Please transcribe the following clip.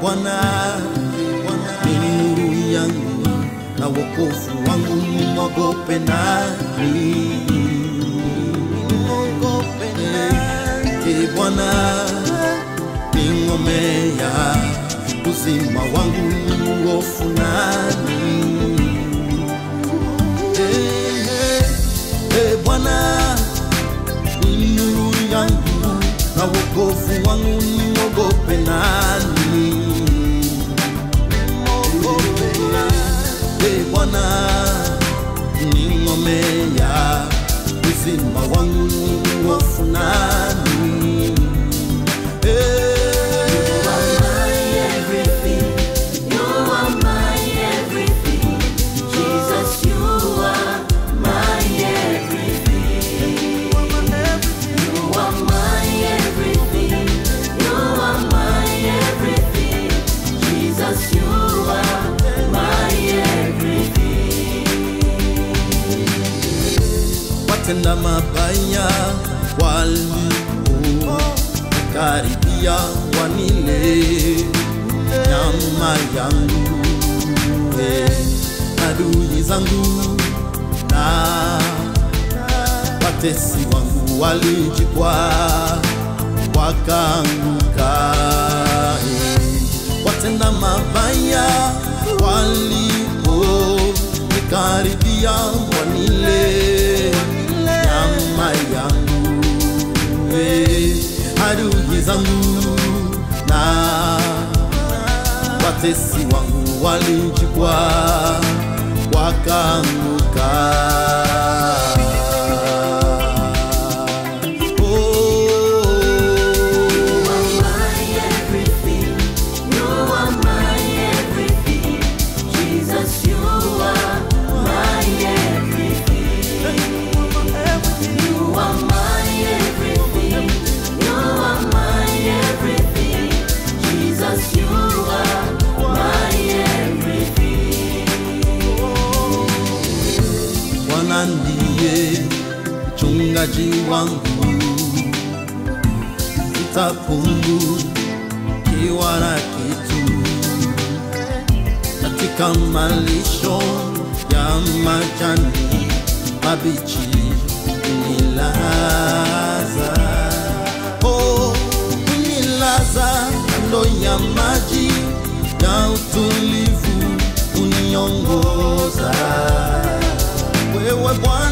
Bwana ni nuru yangu na wokovu wangu, nimwogope nani? Nimwogope nani? Ee Bwana ni ngome ya uzima wangu, nimhofu nani? Ee, ee Bwana ni nuru yangu na wokovu wangu, nimwogope nani? Ee Bwana ni ngome ya uzima wangu, nimhofu nani? Ee, everything. You are my everything. Jesus, you are my everything. You are my everything. You are my everything. Jesus, you are my everything. watenda mabaya walipokaribia wanile nyama yangu, eh, adui zangu na watesi wangu walijikwa wakaanguka. eh. Watenda mabaya waliponikaribia wanile nyama yangu, eh, adui zangu na watesi wangu walijikwa wakaanguka. Oh, my everything. You are my everything. Jesus, you are my everything. You are my everything. You are my everything. Jesus, you are my everything. Bwana ndiye mchungaji wangu, sitapungukiwa na kitu. Katika malisho ya majani mabichi unilaza, oh, unilaza kando ya maji ya utulivu, uniongoza wewe Bwana